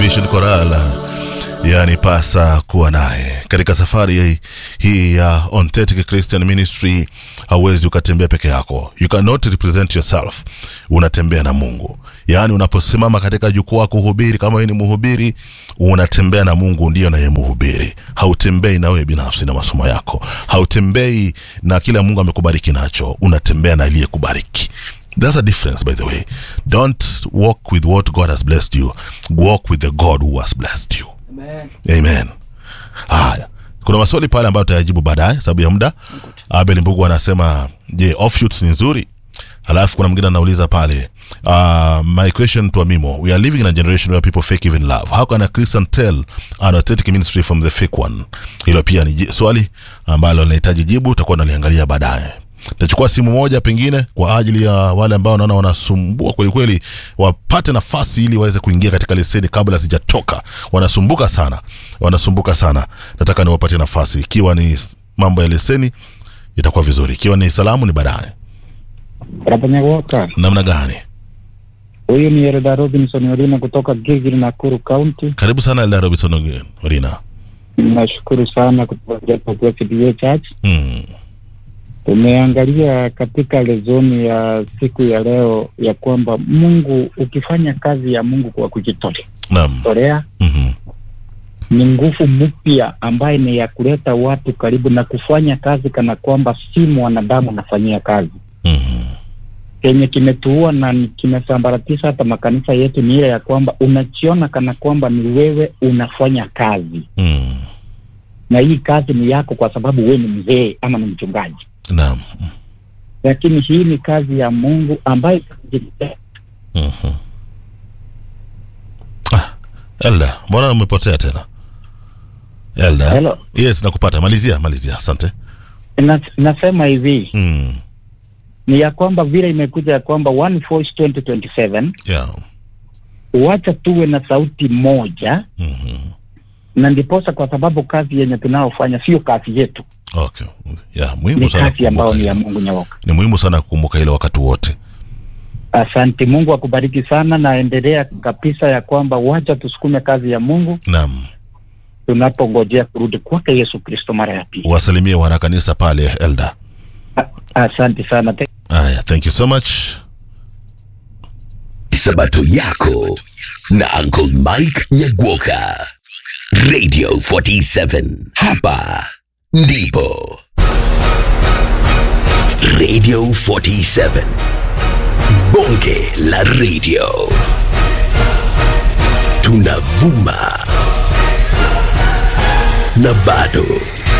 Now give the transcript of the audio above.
Vision Choral yani pasa kuwa naye katika safari hii, hii ya Authentic Christian Ministry. Hauwezi ukatembea peke yako, you cannot represent yourself, unatembea na Mungu. Yaani unaposimama katika jukwaa kuhubiri, kama wewe ni mhubiri, unatembea na Mungu, ndiyo naye mhubiri. Hautembei na wewe binafsi na masomo yako, hautembei na kile Mungu amekubariki nacho, unatembea na aliyekubariki. There's a difference, by the way. Don't walk with what God has blessed you. Walk with the God who has blessed you. Amen. Amen. Haya, kuna maswali pale ambayo tutayajibu baadaye sababu ya muda. Abel Mbugu anasema je, offshoots ni nzuri? Halafu kuna mwingine anauliza pale uh, my question to Amimo, we are living in a generation where people fake even love. How can a Christian tell an authentic ministry from the fake one? Hilo pia ni ji- swali ambalo linahitaji jibu, tutakuwa naliangalia baadaye. Tachukua simu moja pengine kwa ajili ya wale ambao naona wanasumbua kweli kweli, wapate nafasi ili waweze kuingia katika leseni kabla sijatoka. Wanasumbuka sana, wanasumbuka sana. Nataka niwapatie nafasi. Ikiwa ni mambo ya leseni itakuwa vizuri, ikiwa ni salamu ni baadaye. Rabanyawoka, Namna gani? huyu ni Erda Robinson Orina kutoka Gilgil, Nakuru County. Karibu sana Elda Robinson Orina. Nashukuru sana kutoka Japo PDA Church. Mm. Tumeangalia katika lezoni ya siku ya leo ya kwamba Mungu, ukifanya kazi ya Mungu kwa kujitolea Naam. tolea, Mhm. ni nguvu mpya ambaye ni ya kuleta watu karibu na kufanya kazi kana kwamba si mwanadamu anafanyia kazi. Mhm. Kenye kimetuua na ni- kimesambaratisha hata makanisa yetu ni ile ya kwamba unachiona kana kwamba ni wewe unafanya kazi Mm. na hii kazi ni yako kwa sababu wewe ni mzee ama ni mchungaji, Naam. lakini hii ni kazi ya Mungu ambayo Mhm. Ah, Elda, mbona umepotea tena? Elda. Hello. Yes, nakupata. Malizia, malizia. Asante. na, nasema hivi Mm. ni ya kwamba vile imekuja ya kwamba One Voice 2027 Yeah. wacha tuwe na sauti moja, Mhm. na ndiposa, kwa sababu kazi yenye tunaofanya sio kazi yetu, Okay. Yeah, muhimu ni sana kazi ambayo kukumbuka ni ya hilo. Mungu nyawoka. Ni muhimu sana kukumbuka ile wakati wote. Asante, Mungu akubariki sana, na endelea kabisa ya kwamba wacha tusukume kazi ya Mungu Naam. tunapongojea kurudi kwake Yesu Kristo mara ya pili. Wasalimie wanakanisa pale Elda. A- Asante sana. Aya, thank you so much. Sabato yako na Uncle Mike Nyagwoka. Radio 47. Hapa ndipo. Radio 47. Bonge la radio. Tunavuma. Na bado